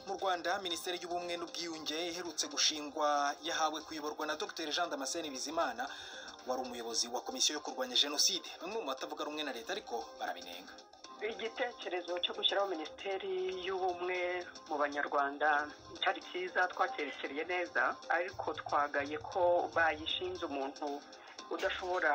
mu rwanda minisiteri y'ubumwe n'ubwiyunge iherutse gushingwa yahawe kuyoborwa na dr jean damascene bizimana wari umuyobozi wa komisiyo yo kurwanya jenoside bamwe mu batavuga rumwe na leta ariko barabinenga igitekerezo cyo gushyiraho minisiteri y'ubumwe mu banyarwanda cyari cyiza twatekereye neza ariko twagaye ko bayishinze umuntu udashobora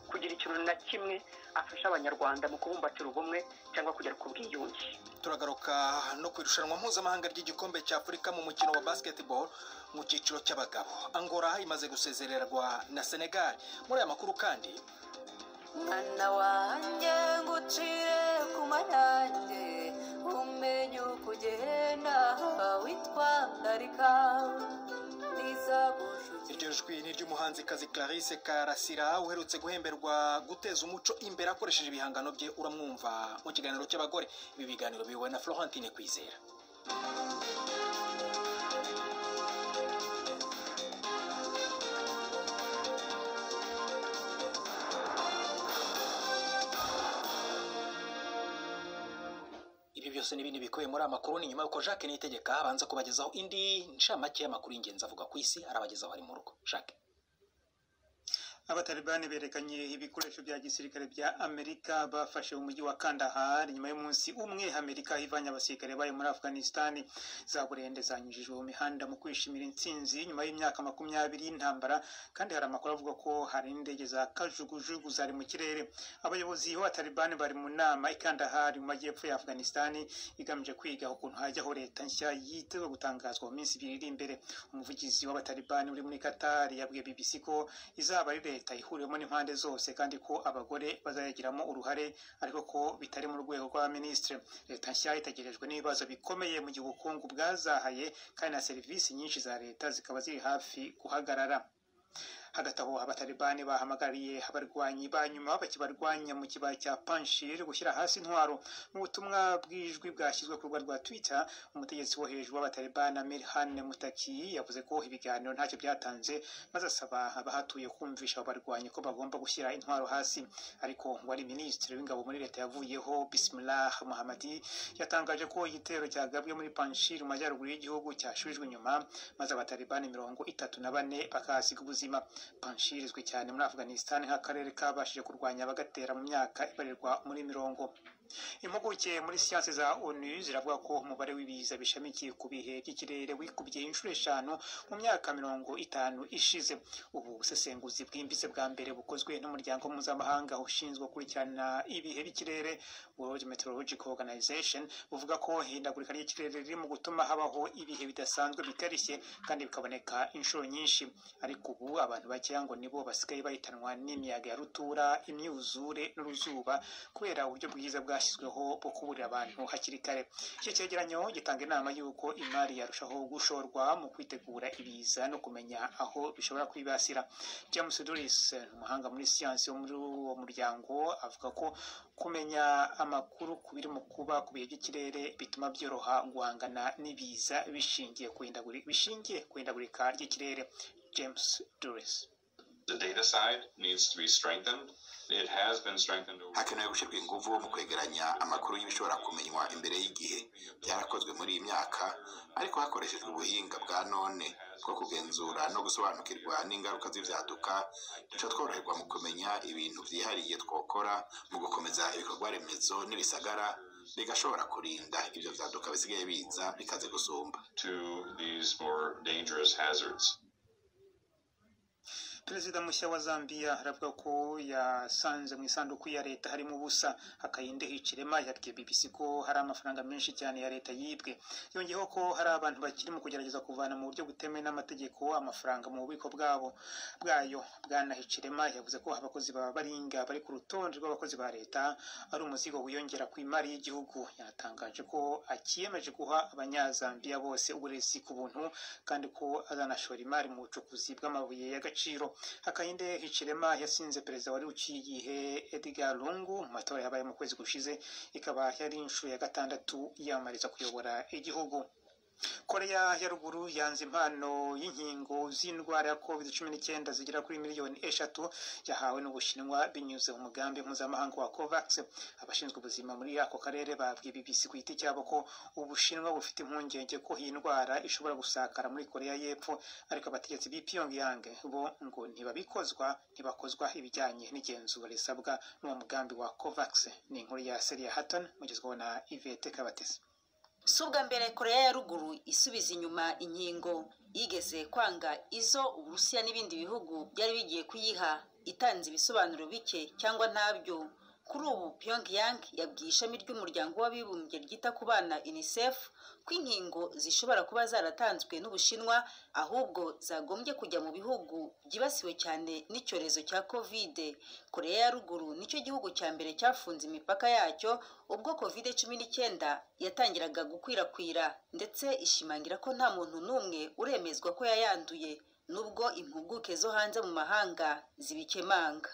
kugira ikintu na kimwe afasha abanyarwanda mu kubumbatira ubumwe cyangwa kugera ku bwiyunge turagaruka no ku irushanwa mpuzamahanga ry'igikombe cya afurika mu mukino wa basketball mu cyiciro cy'abagabo angora imaze gusezererwa na senegal muri aya makuru kandi mwana wanjye ngucire ku mayange umenye uko ugenda witwararika iryo jwi ni iry'umuhanzikazi clarisse karasira uherutse guhemberwa guteza umuco imbere akoresheje ibihangano bye uramwumva mu kiganiro cy'abagore ibi biganiro biyobowe na florentine kwizera ibi byose ni ibindi bikubiye muri aya makuru ni nyuma y'uko jacques niyitegeka abanza kubagezaho indi nshamake y'amakuru y'ingenzi avuga ku isi arabagezaho ari mu rugo jacques abatalibani berekanye ibikoresho bya gisirikare bya amerika bafashe umujyi wa kandahar nyuma y'umunsi umwe amerika ivanye abasirikare bayo muri afghanistan zaburende zanyujijwe mu mihanda mu kwishimira intsinzi nyuma y'imyaka makumyabiri y'intambara kandi hari amakuru avuga ko hari indege za kajugujugu zari mu kirere abayobozi b'abatalibani bari mu nama i kandahar mu majyepfo ya afghanistan igamije kwiga ukuntu hajyaho leta nshya yitezwe gutangazwa mu minsi ibiri iri imbere umuvugizi w'abatalibani uri muri qatar yabwiye bbc ko izaba ari leta ihuriwemo n'impande zose kandi ko abagore bazayagiramo uruhare ariko ko bitari mu rwego rwa minisitiri leta nshya itegerejwe n'ibibazo bikomeye mu gihe ubukungu bwazahaye kandi na serivisi nyinshi za leta zikaba ziri hafi guhagarara hagati aho abatalibani bahamagariye abarwanyi ba nyuma bakibarwanya mu kibaya cya panshir gushyira hasi intwaro mu butumwa bw'ijwi bwashyizwe ku rubuga rwa twitter umutegetsi wo hejuru w'abatalibani amir han mutaki yavuze ko ibiganiro ntacyo byatanze maze asaba abahatuye kumvisha abo barwanyi ko bagomba gushyira intwaro hasi ariko wari minisitiri w'ingabo muri leta yavuyeho bisimilah muhamadi yatangaje ko igitero cyagabwe muri panshir mu majyaruguru y'igihugu cyashubijwe inyuma maze abatalibani mirongo itatu na bane bakahasiga ubuzima panshiri izwi cyane muri afghanistan nk'akarere kabashije kurwanya abagatera mu myaka ibarirwa muri mirongo impuguke muri siyansi za onu ziravuga ko umubare w'ibiza bishamikiye ku bihe by'ikirere wikubye inshuro eshanu mu myaka mirongo itanu ishize ubu busesenguzi bwimbitse bwa mbere bukozwe n'umuryango mpuzamahanga ushinzwe gukurikirana ibihe by'ikirere world meteorological organization buvuga ko ihindagurika ry'ikirere ririmo gutuma habaho ibihe bidasanzwe bikarishye kandi bikaboneka inshuro nyinshi ariko ubu abantu bakeya ngo nibo basigaye bahitanwa n'imiyaga ya rutura imyuzure n'uruzuba kubera uburyo bwiza bwa bwashyizweho bwo kuburira abantu hakiri kare iki cyegeranyo gitanga inama y'uko imari yarushaho gushorwa mu kwitegura ibiza no kumenya aho bishobora kwibasira james doris umuhanga muri siyansi wo muri uwo muryango avuga ko kumenya amakuru ku biri mu kuba ku bihe by'ikirere bituma byoroha guhangana n'ibiza bishingiye ku hindagurika ry'ikirere james doris The data side needs to be strengthened. It has been strengthened over... hakenewe gushyirwa ingufu mu kwegeranya amakuru y'ibishobora kumenywa imbere y'igihe byarakozwe muri iyi myaka ariko hakoreshejwe ubuhinga bwa none bwo kugenzura no gusobanukirwa n'ingaruka z'ibyaduka duca tworoherwa mu kumenya ibintu byihariye twokora mu gukomeza ibikorwa remezo n'ibisagara bigashobora kurinda ibyo byaduka bisigaye biza bikaze gusumba perezida mushya wa zambia aravuga ko yasanze mu isanduku ya leta harimo ubusa hakayindeho ikirema yabwiye bbc ko hari amafaranga menshi cyane ya leta yibwe yongeyeho ko hari abantu bakiri mu kugerageza kuvana mu buryo butemewe n'amategeko amafaranga mu bubiko bwabo bwayo bwana hicirema yavuze ko abakozi ba baringa bari ku rutonde rw'abakozi ba leta ari umuzigo wiyongera ku imari y'igihugu yanatangaje ko akiyemeje guha abanyazambiya bose uburezi ku buntu kandi ko azanashora imari mu bucukuzi bw'amabuye y'agaciro akayinde hicirema yasinze perezida wari uciye igihe edgar lungu mu matora yabaye mu kwezi gushize ikaba yari inshuro ya gatandatu yiyamamariza kuyobora igihugu koreya ya ruguru yanze impano y'inkingo z'indwara ya covid cumi n'icyenda zigera kuri miliyoni eshatu yahawe n'ubushinwa binyuze mu mugambi mpuzamahanga wa covax abashinzwe ubuzima muri ako karere babwiye bbc ku giti cyabo ko ubushinwa bufite impungenge ko iyi ndwara ishobora gusakara muri koreya y'epfo ariko abategetsi b'i pyongyang bo ngo ntibabikozwa ntibakozwa ibijyanye n'igenzura risabwa n'uwo mugambi wa covax ni inkuru ya seria hatton mugezwaho na ivete kabatesi si ubwa mbere koreya ya ruguru isubiza inyuma inkingo yigeze kwanga izo uburusiya n'ibindi bihugu byari bigiye kuyiha itanze ibisobanuro bike cyangwa ntabyo kuri ubu pyongyang yabwiye ishami ry'umuryango w'abibumbye ryita ku bana unicef ko inkingo zishobora kuba zaratanzwe n'ubushinwa ahubwo zagombye kujya mu bihugu byibasiwe cyane n'icyorezo cya kovide koreya ya ruguru nicyo gihugu cya mbere cyafunze imipaka yacyo ubwo kovide cumi n'icyenda yatangiraga gukwirakwira ndetse ishimangira ko nta muntu n'umwe uremezwa ko yayanduye nubwo impuguke zo hanze mu mahanga zibikemanga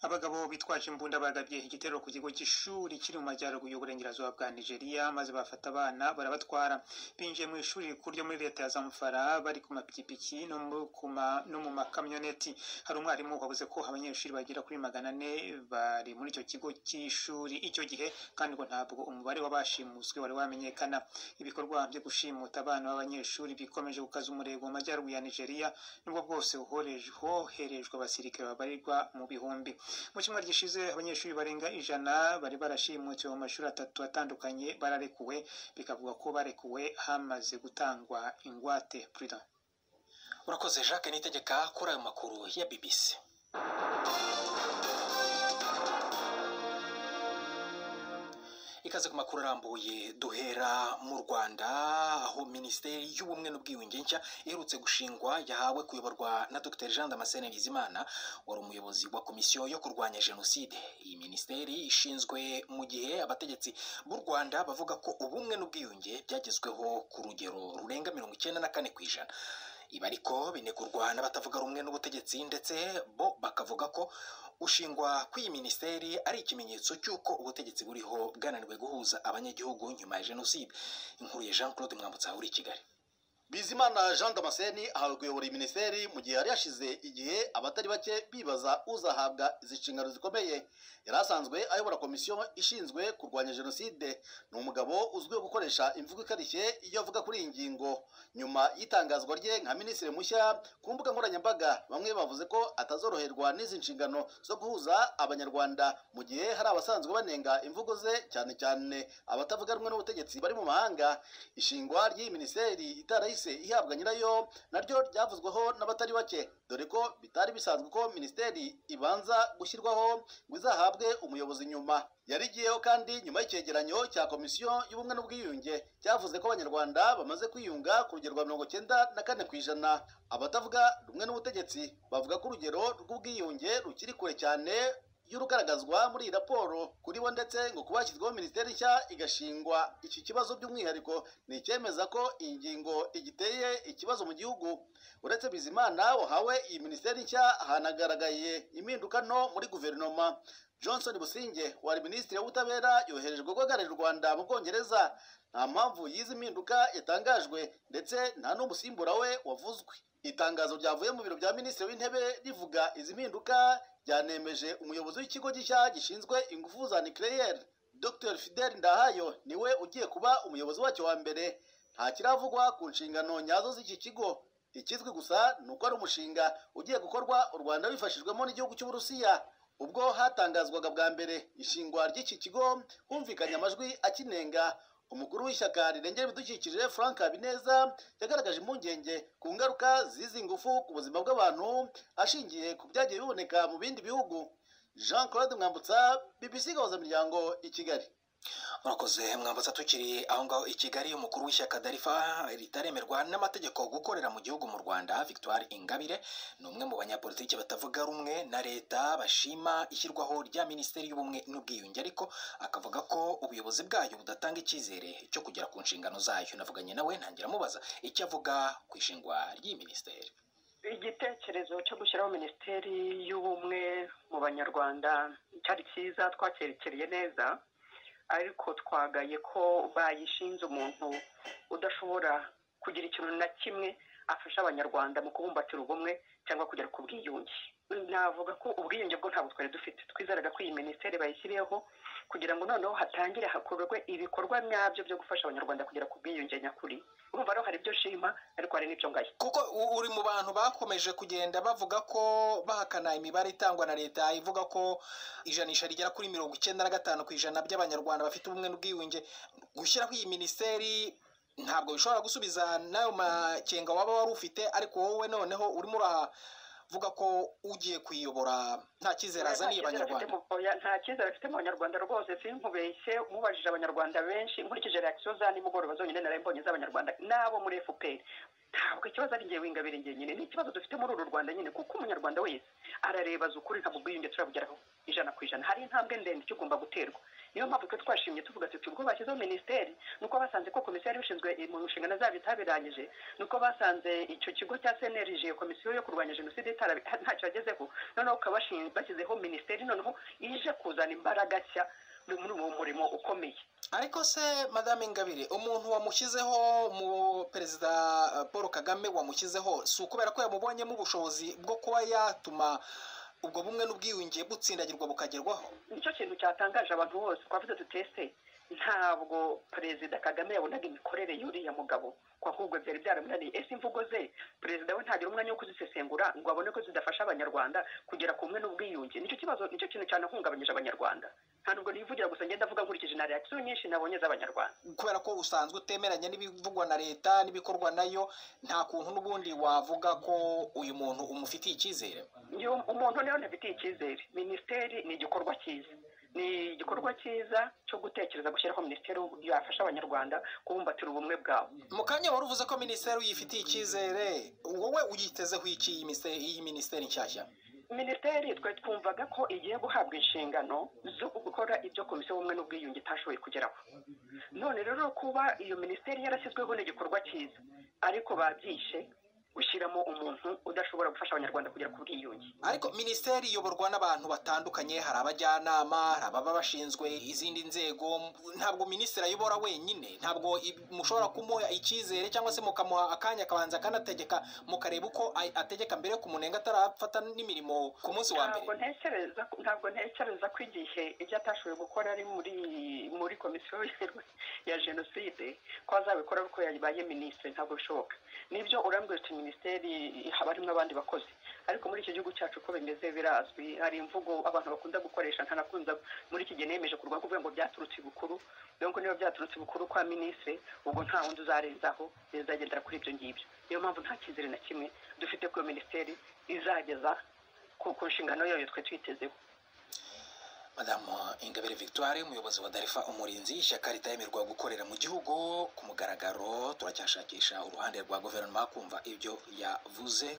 abagabo bitwaje imbunda bagabye igitero ku kigo cy'ishuri kiri mu majyaruguru y'uburengerazuba bwa nigeria maze bafata abana barabatwara binjiye mu ishuri rikuru ryo muri leta ya zamfara bari ku mapikipiki no mu- ku ma- no mu makamyoneti hari umwarimu wabuze ko abanyeshuri bagera kuri magana ane bari muri icyo kigo cy'ishuri icyo gihe kandi ngo ntabwo umubare w'abashimuswe wari wamenyekana ibikorwa byo gushimuta abana b'abanyeshuri bikomeje gukaza umurego mu majyaruguru ya nigeria nubwo bwose hohereje- hoherejwe abasirikare babarirwa mu bihumbi mu cyumweru gishize abanyeshuri barenga ijana bari barashimutiwe mu mashuri atatu atandukanye bararekuwe bikavuga ko barekuwe hamaze gutangwa ingwate Prudent. urakoze jacques nitegeka kuri ayo makuru ya bbc ikaze ku makuru arambuye duhera mu rwanda aho minisiteri y'ubumwe n'ubwiyunge nshya iherutse gushingwa yahawe kuyoborwa na dr jean damascene bizimana wari umuyobozi wa komisiyo yo kurwanya jenoside iyi minisiteri ishinzwe mu gihe abategetsi b'u rwanda bavuga ko ubumwe n'ubwiyunge byagezweho ku rugero rurenga mirongo icyenda na kane ku ijana ibi ariko binegurwa n'abatavuga rumwe n'ubutegetsi ndetse bo bakavuga ko gushingwa kw'iyi minisiteri ari ikimenyetso cy'uko ubutegetsi buriho bwananiwe guhuza abanyagihugu nyuma ya jenoside inkuru ya jean claude mwambutsa uri i kigali bizimana jean damascene ahawe kuyobora iyi minisiteri mu gihe yari yashize igihe abatari bake bibaza uzahabwa izi nshingano zikomeye yari asanzwe ayobora komisiyo ishinzwe kurwanya jenoside ni umugabo uzwiho gukoresha imvugo ikarishye iyo avuga kuri iyi ngingo nyuma y'itangazwa rye nka minisitiri mushya ku mbuga nkoranyambaga bamwe bavuze ko atazoroherwa n'izi nshingano zo guhuza abanyarwanda mu gihe hari abasanzwe banenga imvugo ze cyane cyane abatavuga rumwe n'ubutegetsi bari mu mahanga ishingwa ry'iyi minisiteri itarahise ihabwa nyirayo naryo ryavuzweho n'abatari bake dore ko bitari bisanzwe ko minisiteri ibanza gushyirwaho ngo izahabwe umuyobozi nyuma yari igiyeho kandi nyuma y'icyegeranyo cya komisiyo y'ubumwe n'ubwiyunge cyavuze ko abanyarwanda bamaze kwiyunga ku rugero rwa mirongo cyenda na kane ku ijana abatavuga rumwe n'ubutegetsi bavuga ko urugero rw'ubwiyunge rukiri kure cyane y'urugaragazwa muri iyi raporo kuri bo ndetse ngo kuba hashyizweho minisiteri nshya igashingwa iki kibazo by'umwihariko ni icyemeza ko iyi ngingo igiteye ikibazo mu gihugu uretse bizimana wahawe iyi minisiteri nshya hanagaragaye impinduka nto muri guverinoma johnson businge wari minisitiri w'ubutabera yoherejwe guhagararira u rwanda mu bwongereza nta mpamvu y'izi mpinduka yatangajwe ndetse nta n'umusimbura we wavuzwe itangazo ryavuye mu biro bya minisitiri w'intebe rivuga izi mpinduka ryanemeje umuyobozi w'ikigo gishya gishinzwe ingufu za nucleaire dr fidel ndahayo niwe ugiye kuba umuyobozi wacyo wa mbere nta kiravugwa ku nshingano nyazo z'iki kigo ikizwi gusa ni uko ari umushinga ugiye gukorwa u rwanda rubifashijwemo n'igihugu cy'uburusiya ubwo hatangazwaga bwa mbere ishingwa ry'iki kigo humvikanye amajwi akinenga umukuru w'ishyaka rirengera ibidukikije frank habineza yagaragaje impungenge ku ngaruka z'izi ngufu ku buzima bw'abantu ashingiye ku byagiye biboneka mu bindi bihugu jean claude mwambutsa bbc gahuza miryango i kigali murakoze mwambutsa tukiri aho ngaho i kigali umukuru w'ishyaka darifa ritaremerwa n'amategeko gukorera mu gihugu mu rwanda victoire ingabire ni umwe mu banyapolitiki batavuga rumwe na leta bashima ishyirwaho rya minisiteri y'ubumwe n'ubwiyunge ariko akavuga ko ubuyobozi bwayo budatanga icyizere cyo kugera ku nshingano zayo navuganye nawe ntangira amubaza icyo avuga ku ishingwa ry'iyi minisiteri igitekerezo cyo gushyiraho minisiteri y'ubumwe mu banyarwanda cyari cyiza twakerekeye neza ariko twagaye ko bayishinze umuntu udashobora kugira ikintu na kimwe afasha abanyarwanda mu kubumbatira ubumwe cyangwa kugera ku bwiyunge navuga ko ubwiyunge bwo ntabwo twari dufite twizeraga ko iyi minisiteri bayishyiriyeho kugira ngo noneho hatangire hakorwe ibikorwa nyabyo byo gufasha abanyarwanda kugera ku bwiyunge nyakuri urumva rero hari ibyo nshima ariko hari n'ibyo ngaya kuko u- uri mu bantu bakomeje kugenda bavuga ko bahakana imibare itangwa na leta ivuga ko ijanisha rigera kuri mirongo icyenda na gatanu ku ijana by'abanyarwanda bafite ubumwe n'ubwiyunge gushyiraho iyi minisiteri ntabwo bishobora gusubiza n'ayo makenga waba wari ufite ariko wowe noneho urimo uravuga ko ugiye kuyiyobora nta cyizere azaniye abanyarwanda nta cyizere afite mu banyarwanda rwose sinkubeshye mubajije abanyarwanda benshi nkurikije reakisiyo za nimugoroba zonyine nari mbonye z'abanyarwanda n'abo muri fpr ntabwo ikibazo ari ngewe ingabire njye nyine ni ikibazo dufite muri uru rwanda nyine kuko umunyarwanda wese arareba azi ukuri ntabwo ubwiyunge turabugeraho ijana ku ijana hari intambwe ndende ikigomba guterwa niyo mpamvu twe twashimye tuvuga tuti ubwo bashyizeho minisiteri nuko basanze ko komisiyo yari ishinzwe mu nshingano zabo itabirangije nuko basanze icyo kigo cya cnlg komisiyo yo kurwanya jenoside itara- ntacyo yagezeho noneho ukaba washinze- bashyizeho minisiteri noneho ije kuzana imbaraga nshya muri uwo murimo ukomeye ariko se madame ingabire umuntu wamushyizeho mu perezida eh, paul kagame wamushyizeho si ukubera ko yamubonyemo ubushobozi bwo kuba yatuma ubwo bumwe n'ubwiyunge butsindagirwa bukagerwaho nicyo kintu cyatangaje abantu bose twavuze tutese ntabwo perezida kagame yabonaga imikorere y'uriya mugabo ko ahubwo byari byaramunaniye ese imvugo ze perezida we ntagira umwanya wo kuzisesengura ngo abone ko zidafasha abanyarwanda kugera ku bumwe n'ubwiyunge nicyo kibazo nicyo kintu cyanahungabanyije abanyarwanda nta nubwo nivugira gusa ngenda avuga nkurikije na reakisiyo nyinshi nabonye z'abanyarwanda kubera ko usanzwe utemeranya n'ibivugwa na leta n'ibikorwa nayo nta kuntu n'ubundi wavuga ko uyu muntu umufitiye icyizere iyo umuntu rero ntabitiye icyizere minisiteri ni igikorwa cyiza ni igikorwa cyiza cyo gutekereza gushyiraho minisiteri yafasha abanyarwanda kubumbatira ubumwe bwabo mu kanya wari uvuze ko minisiteri uyifitiye icyizere wowe uyitezeho iki iyi minisiteri- iyi minisiteri nshyashya minisiteri twe twumvaga ko igiye guhabwa inshingano zo gukora ibyo komisiyo y'ubumwe n'ubwiyunge itashoboye kugeraho none rero kuba iyo minisiteri yarashyizweho ni igikorwa cyiza ariko babyishe gushyiramo umuntu udashobora gufasha abanyarwanda kugera ku bwiyunge ariko minisiteri iyoborwa n'abantu batandukanye hari abajyanama hari ababa bashinzwe izindi nzego ntabwo minisitiri ayobora wenyine ntabwo i- mushobora kumuha icyizere cyangwa se mukamuha akanya akabanza akanategeka mukareba uko ay- ategeka mbere ku munenga atarafata n'imirimo ku munsi wa mbere ntabwo ntekereza ntabwo ntekereza ko igihe ibyo atashoboye gukora ari muri muri komisiyo ya jenoside ko azabikora ariko yabaye minisitiri ntabwo bishoboka nibyo urambwira uti minisiteri haba harimo abandi bakozi ariko muri iki gihugu cyacu uko bimeze birazwi hari imvugo abantu bakunda gukoresha ntanakunze muri iki gihe nemeje kurwa kuvuga ngo byaturutse ibukuru rero ngo niba byaturutse ibukuru kwa minisitiri ubwo nta wundi uzarenzaho bizagendera kuri ibyo ngibyo niyo mpamvu nta cyizere na kimwe dufite ko iyo minisiteri izageza ku ku nshingano yayo twe twitezeho madamu ingabire victoire umuyobozi wa darifa umurinzi ishyaka ritayemerwa gukorera mu gihugu ku mugaragaro turacyashakisha uruhande rwa guverinoma kumva ibyo yavuze